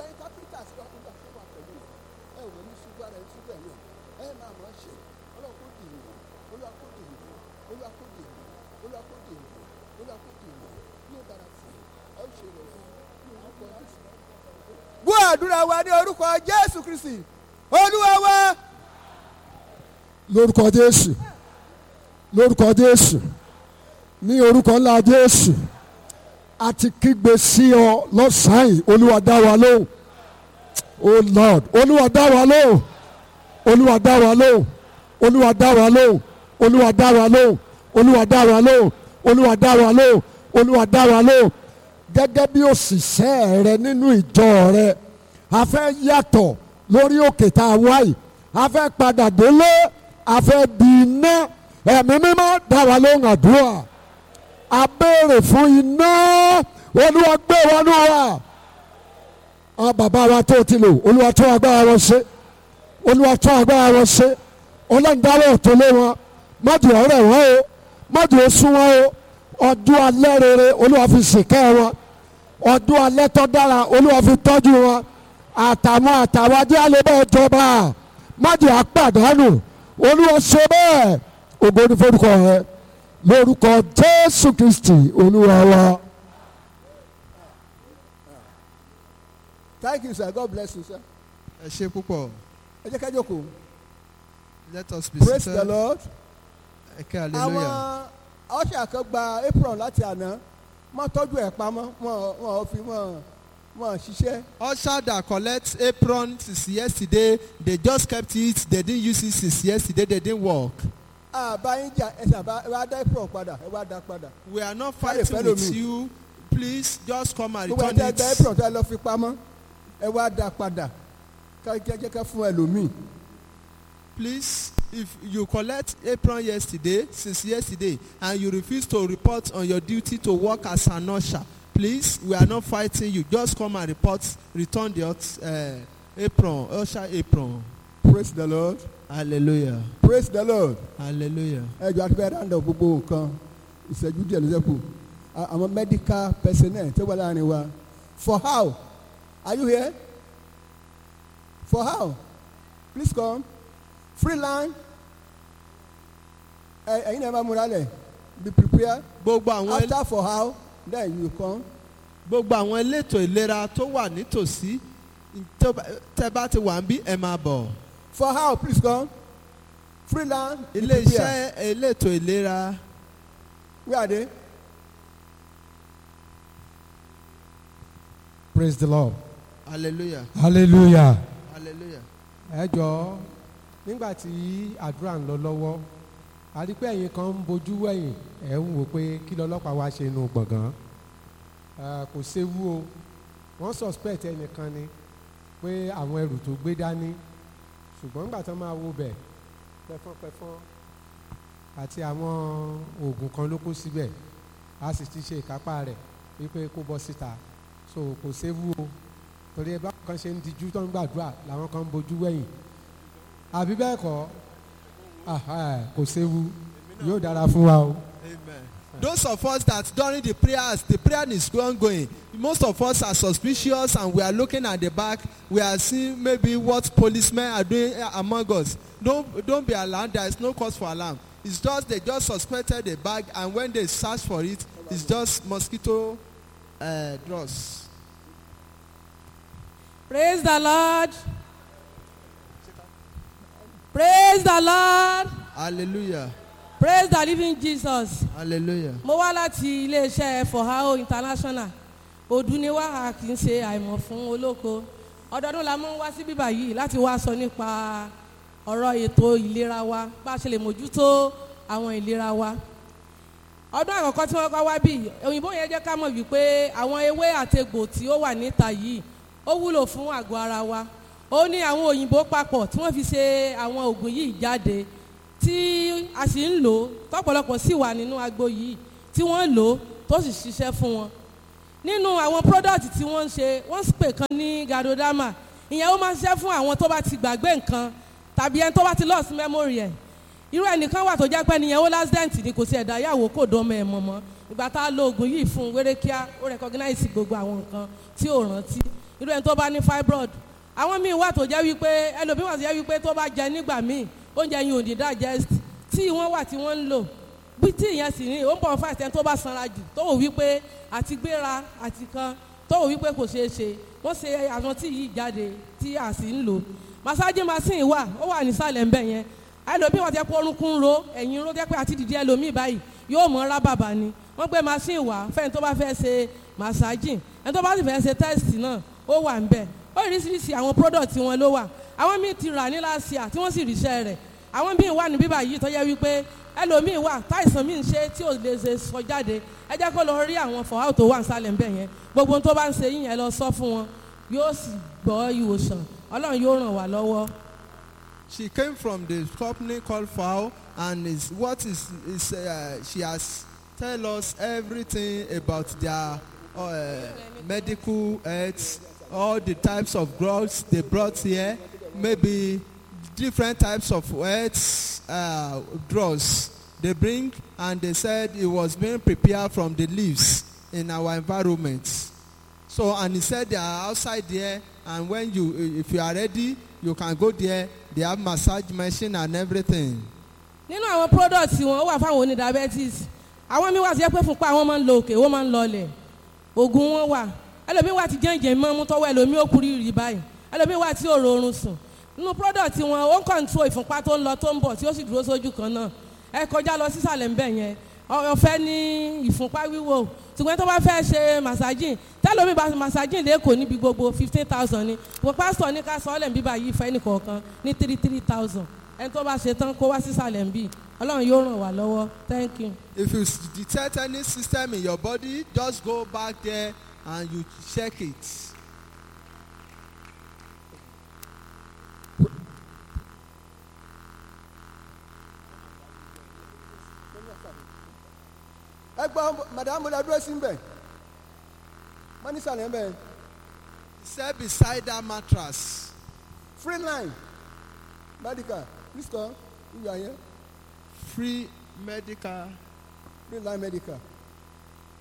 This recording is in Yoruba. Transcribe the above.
ẹ̀yin kápẹ́ńtà sí wa olúwa fún wa pẹ̀lú ẹ ò ní ṣubú ara ẹ ṣubú ẹ̀yàn ẹ máa mọ̀ ọ́ ṣe ọlọ́run kò dì yìí olúwa kò dì yìí olúwa kò dì yìí olúwa kò dì yìí olúwa kò dì yìí ní ìdára fún ẹ ẹ ó ṣe rẹ̀ fún ní orúkọ jésù. gbọ́ àdúrà wa ní orúkọ jésù kristi olúwa wa. lórúkọ jésù lórúkọ jésù ní orúkọ ńlá jésù a ti kígbe sí ọ lọ́sàn-án yìí olúwa dá wa lóhùn oh lord olúwa dá wa lóhùn olúwa dá wa lóhùn olúwa dá wa lóhùn olúwa dá wa lóhùn olúwa dá wa lóhùn olúwa dá wa lóhùn olúwa dá wa lóhùn gẹ́gẹ́ bí òṣìṣẹ́ rẹ nínú ìjọ rẹ a fẹ́ yàtọ̀ lórí òkè tá a wá yìí a fẹ́ padà délé a fẹ́ di iná ẹ̀mí mímọ́ dá wa lóhùn àdúrà a béèrè fún iná olúwa gbé wa nù wa àwọn bàbá wa tó ti lò olúwa tó agbára wọn ṣe olúwa tó agbára wọn ṣe ọlọ́ndáwọ̀ tó lé wọn mọ́jú ọ̀rẹ́ wọn o mọ́jú oṣù wọn o ọdún alẹ́ rere olúwa fi ṣìkẹ́ wọn ọdún alẹ́ tó dára olúwa fi tọ́jú wọn àtàwọn àtàwọn ajé alẹ́ bẹ́ẹ̀ jọba mọ́jú àpàdánù olúwa ṣe bẹ́ẹ̀ ògo ní forúkọ rẹ lórúkọ jésù kristi olúwa wa. thank you sir god bless you sir. ẹ ṣe púpọ̀ ẹ jẹ́ ká jókòó let us be praise the seated lord. ẹ kẹ́ hallelujah àwọn ọ̀ṣà kan gba apron láti àná wọ́n tọ́jú ẹ̀ pamọ́ wọ́n wọ́n fi wọ́n wọ́n ṣiṣẹ́. usher that collect apron since yesterday they just kept it they didn't use it since yesterday they didn't work àbáyín jà ẹsẹ̀ àbá ẹ wá dá apron padà ẹ wá dá padà. we are not Why they fighting follow with me? you please just come and gbogbo return ẹ̀dá ẹ̀dá it apron tó ẹ lọ fi pamọ́ ẹ wá dá padà ká jẹ́ ká fún ẹlòmíì. please if you collect apron yesterday since yesterday and you refuse to report on your duty to work as an usher please we are not fighting you just come and report return the uh, apron usher apron praise the lord hallelujah praise the lord. hallelujah ẹ jọ àti bẹ́ẹ̀ dáńdọ̀ gbogbo nǹkan ìṣẹ́jú díẹ̀ ló ṣẹ́kù À- àwọn medical personnel tó wà láàrin wa for how are you here for how please come freeland ẹ ẹ̀yin náà máa múra lẹ̀ be prepared gbogbo àwọn el- after for how then you come gbogbo àwọn elétò ìlera tó wà nítòsí tó bá- tẹ́ bá ti wà ń bí ẹ máa bọ̀ for how please come freeland be ilé prepared iṣẹ́ elétò ìlera where are they praise the lord hallelujah hallelujah. hallelujah ẹ jọ̀ọ́ nígbà tí àdúrà ń lọ lọ́wọ́ a rí pé ẹ̀yin kan ń bojú wẹ̀yìn ẹ̀ ń wò pé kí lọ́lọ́pàá wá ṣe inú gbọ̀ngàn Eh, kò séwu o wọ́n suspect ẹnìkan ni pé àwọn ẹrù tó gbé dání ṣùgbọ́n nígbà tó máa wo bẹ̀ pẹ́fọ́npẹ́fọ́n àti àwọn oògùn kan ló kó síbẹ̀ a sì ti ṣe ìkápá rẹ̀ wípé kó bọ́ síta so kò séwu o torí ẹ bá kan ṣe ń dijú tó ń gbàdúrà làwọn kan ń bojú wẹ̀yìn àbí bẹ́ẹ̀ kọ́ Aha, kò séwu yóò dára fún wa o. Amen. Those of us that during the prayers, the prayer is ongoing. Most of us are suspicious and we are looking at the back. We are seeing maybe what policemen are doing uh, among us. Don't don't be alarmed. There is no cause for alarm. It's just they just suspected the bag and when they search for it, it's just mosquito uh, dross. Praise the Lord. Praise the Lord. Hallelujah. Praise the living Jesus. Hallelujah. Mo wá láti iléeṣẹ́ Forhao International. Òdu ni wá a kì í ṣe àìmọ̀ fún olóko. Ọdọọdún la máa ń wá sí bíbà yìí láti wá sọ nípa ọ̀rọ̀ ètò ìlera wa bá a ṣe lè mójútó àwọn ìlera wa. Ọdún àkọ́kọ́ tí wọ́n kọ́ wá bí òyìnbó yẹn jẹ́ ká mọ̀ wípé àwọn ewé àtegbò tí ó wà níta yìí ó wúlò fún àgọ́ ara wa. Ó ní àwọn òyìnbó papọ̀ tí wọ́n fi ṣe àwọn oògùn yìí jáde tí a sì ń lò ó tọ́pọ̀lọpọ̀ sì wà nínú agbo yìí tí wọ́n lò ó tó sì ṣiṣẹ́ fún wọn nínú àwọn product tí wọ́n ń ṣe wọ́n ń pè kan ní gadodama ìyẹn ó máa ń ṣiṣẹ́ fún àwọn tó bá ti gbàgbé nǹkan tàbí ẹni tó bá ti lost memory ẹ̀ irú ẹnìkan wà tó jẹ́ pé nìyẹn ó lásìdẹ́ǹtì ni kò sí ẹ̀dá yàwó kò dánmọ̀ ẹ̀ mọ̀mọ́ ìgbà tá a lo oògùn yìí fún un wéré kíá ó recognize gbogbo àwọn nǹkan tí ò rántí irú ẹni tó bá ní fibroid àwọn míì wà tó jẹ́ wípé ẹlòmíì wà tó jẹ́ wípé tó bá jẹ nígbà míì oúnjẹ yìí ò ní digest tí wọ́n wà tí wọ́n ń lò bí tí ìyẹn sì ní ó ń bọ̀ fún àìsàn tó bá sanra jù tó wò wípé àti gbéra àti kan tó wò wípé kò ṣeé ṣe wọ́n ṣe àwọn tí yìí jáde tí a sì ń lò massage machine wà ó wà nísàlẹ̀ ńbẹ̀ yẹn ẹlòmíì wà tẹ́ pé orúnkún ń ro ẹ̀yìn ń ro tẹ́ pé àti dìde ẹlòmíì báyìí yóò mọ ra bàbà ni wọ́n gbé machine wá fẹ́ni tó bá fẹ́ ṣe massaging ẹni tó bá sì fẹ́ ṣe test náà ó wà ńbẹ̀ oríṣiríṣi àwọn product wọn ló wà àwọn míì ti rà ní last year tí wọ́n sì ríṣẹ́ rẹ̀ àwọn míì wà ní bíbà yìí tó yẹ wípé ẹlòmíì wà táìsàn míì ń ṣe tí ò lè ṣe sọ jáde ẹ jẹ́ kó lọ rí àwọn fọ̀há tó wà nísàlẹ̀ ńbẹ̀ yẹn gbogbo ohun tó bá ń ṣe yín yẹn lọ sọ fún wọn yóò sì gbọ́ ìwòsàn ọlọ́run yóò ràn wá lọ́wọ́. She came from the company called FAO and is what is is uh, she has tell us everything about their uh, medical health all the types of drugs they brought here maybe different types of health uh, drugs they bring and they said it was being prepared from the leaves in our environment so and he said they are outside there and when you if you are ready you can go there they have massage machine and everything nínú àwọn product wọn ó wà fáwọn oní diabetes àwọn míì wà sí pé fúnpá wọn máa ń lo òkè wọn máa ń lọlẹ̀ oògùn wọn wà ẹlòmíì wà tí jẹ́ǹjẹ̀ mọ́ mú tọ́wọ́ ẹlòmíì ó kúrú rí báyìí ẹlòmíì wà tí òrò oorun sùn nínú product wọn ó ń control ìfúnpá tó ń lọ tó ń bọ̀ tí ó sì dúró sójú kan náà ẹ kọjá lọ sísàlẹ̀ ńbẹ̀ yẹn ọ̀fẹ́ ní ìfúnpá wíwò ṣùgbọ́n tó bá fẹ́ ṣe massaging tẹ́lómi bá massaging lẹ́kọ̀ọ́ níbi gbogbo fifteen thousand ni wọ́n pásítọ̀ ní ká sọ́ọ́lẹ̀ ń bíbá yìí fẹ́ nìkọ̀ọ̀kan ní three three thousand ẹni tó bá ṣe tán kó wá sísàlẹ̀ ń bì ọlọ́run yóò ràn wá lọ́wọ́ thank you. if you s- detect any system in your body just go back there and you check it ẹ gbọ́ madam la dúró sí mbẹ̀ wọ́n ní sàlẹ̀ mbẹ̀ set beside that mattress free line medical please come if you are here free medical free line medical